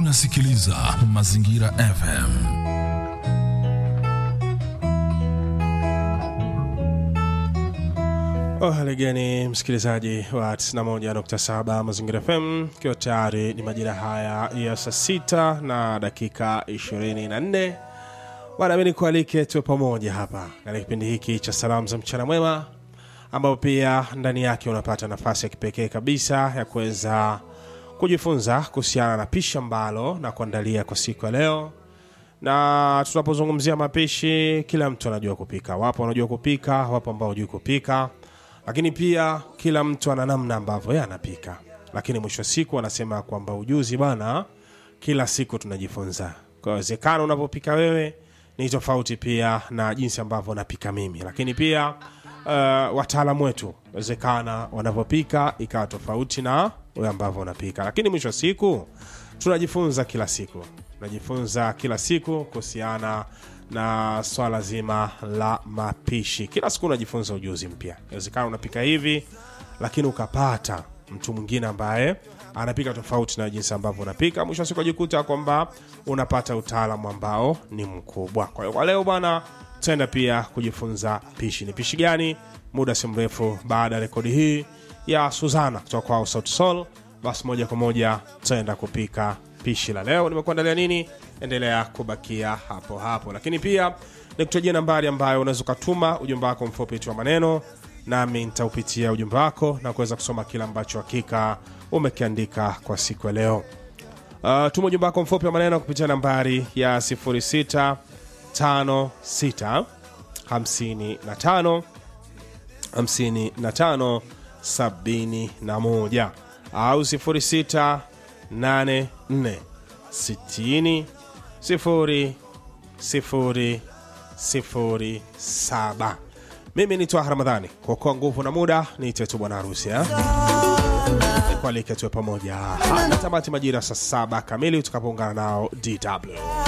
unasikiliza Mazingira FM. Oh, haligani msikilizaji wa 91.7 Mazingira FM, ikiwa tayari ni majira haya ya saa sita na dakika 24 bwana, mimi nikualike tuwe pamoja hapa katika kipindi hiki cha salamu za mchana mwema, ambapo pia ndani yake unapata nafasi ya kipekee kabisa ya kuweza kujifunza kuhusiana na pishi ambalo na kuandalia kwa siku ya leo na tunapozungumzia mapishi, kila mtu anajua kupika. Wapo wanajua kupika, wapo ambao hawajui kupika, lakini pia kila mtu ana namna ambavyo yeye anapika. Lakini mwisho wa siku anasema kwamba ujuzi bana, kila siku tunajifunza. Kwa uwezekano unavyopika wewe ni tofauti pia na jinsi ambavyo napika mimi, lakini pia uh, wataalamu wetu wezekana wanavyopika ikawa tofauti na wewe ambavyo unapika, lakini mwisho wa siku tunajifunza kila siku tunajifunza kila siku kuhusiana na swala zima la mapishi. Kila siku unajifunza ujuzi mpya. Inawezekana unapika hivi, lakini ukapata mtu mwingine ambaye anapika tofauti na jinsi ambavyo unapika, mwisho wa siku ajikuta kwamba unapata utaalamu ambao ni mkubwa. Kwa hiyo kwa leo bwana, tutaenda pia kujifunza pishi. Ni pishi gani? Muda si mrefu baada ya rekodi hii ya Suzana kutoka kwa Sauti Sol, basi moja kwa moja tutaenda kupika pishi la leo. Nimekuandalia nini? Endelea kubakia hapo hapo, lakini pia nikutajia nambari ambayo unaweza ukatuma ujumbe wako mfupi tu wa maneno, nami nitaupitia ujumbe wako na kuweza kusoma kile ambacho hakika umekiandika kwa siku ya leo. Uh, tuma ujumbe wako mfupi wa maneno kupitia nambari ya 0656 55 55 71 au 06 84 60 0 0 0 7. Mimi ni Twaha Ramadhani, kuokoa nguvu na muda niite tu bwana harusi eh? Nikualike tuwe pamoja hadi tamati majira saa saba kamili utakapoungana nao DW.